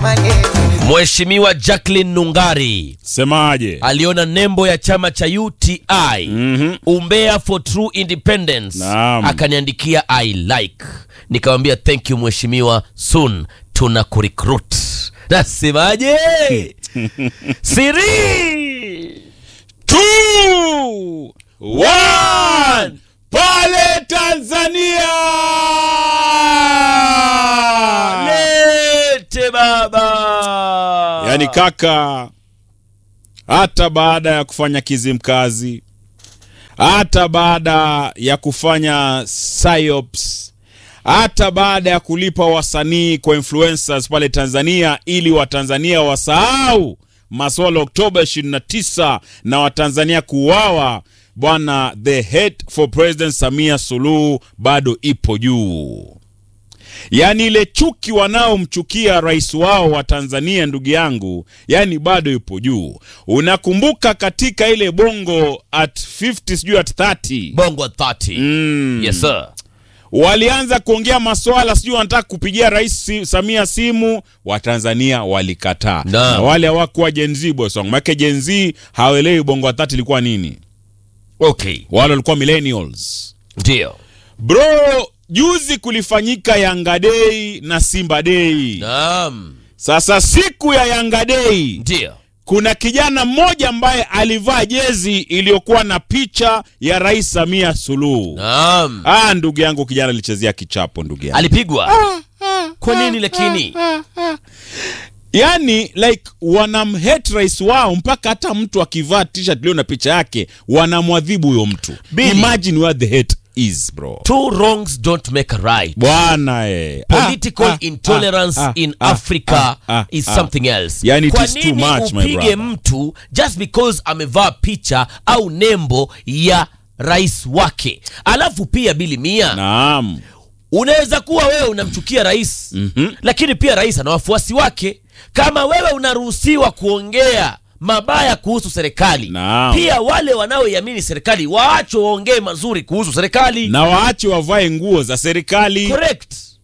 Mheshimiwa Jacqueline Nungari Semaje? aliona nembo ya chama cha UTI Mhm. Umbea for True Independence, Naam. akaniandikia I like, nikamwambia thank you mheshimiwa, soon tuna kurecruit. Nasemaje? siri Two, one, pale Tanzania. lete baba, Yaani kaka, hata baada ya kufanya kizimkazi, hata baada ya kufanya psyops, hata baada ya kulipa wasanii kwa influencers pale Tanzania ili Watanzania wasahau maswala Oktoba 29 na Watanzania kuuawa, bwana, the hate for President Samia Suluhu bado ipo juu. Yaani ile chuki wanaomchukia rais wao wa Tanzania, ndugu yangu, yani bado yupo juu. Unakumbuka katika ile bongo at 50 sijui at 30 bongo 30 mm. yes sir walianza kuongea maswala sijui wanataka kupigia rais si, Samia simu, Watanzania walikataa Naam. na wale hawakuwa Gen Z boss wangu, maana Gen Z hawaelewi bongo wa 30 ilikuwa nini, okay wale walikuwa millennials. ndio Bro, juzi kulifanyika Yanga Day na Simba Day. naam Sasa siku ya Yanga Day ndio kuna kijana mmoja ambaye alivaa jezi iliyokuwa na picha ya Rais Samia Suluhu. naam Ah, ndugu yangu, kijana alichezea kichapo ndugu yangu. alipigwa kwa nini lakini Yaani like wanamhate rais wao mpaka hata mtu akivaa t-shirt iliyo na picha yake wanamwadhibu huyo mtu. Billy. Imagine where the hate is bro. two wrongs don't make a right Bwana eh. political Ah, ah, intolerance ah, in ah, africa ah, ah, is ah. something else Yani it kwa is too nini much, my upige brother. mtu just because amevaa picha au nembo ya rais wake alafu pia bili mia Naam. unaweza kuwa wewe unamchukia rais mm-hmm. lakini pia rais ana wafuasi wake kama wewe unaruhusiwa kuongea mabaya kuhusu serikali Naam. pia wale wanaoiamini serikali waachwe waongee mazuri kuhusu serikali Na waache wavae nguo za serikali. correct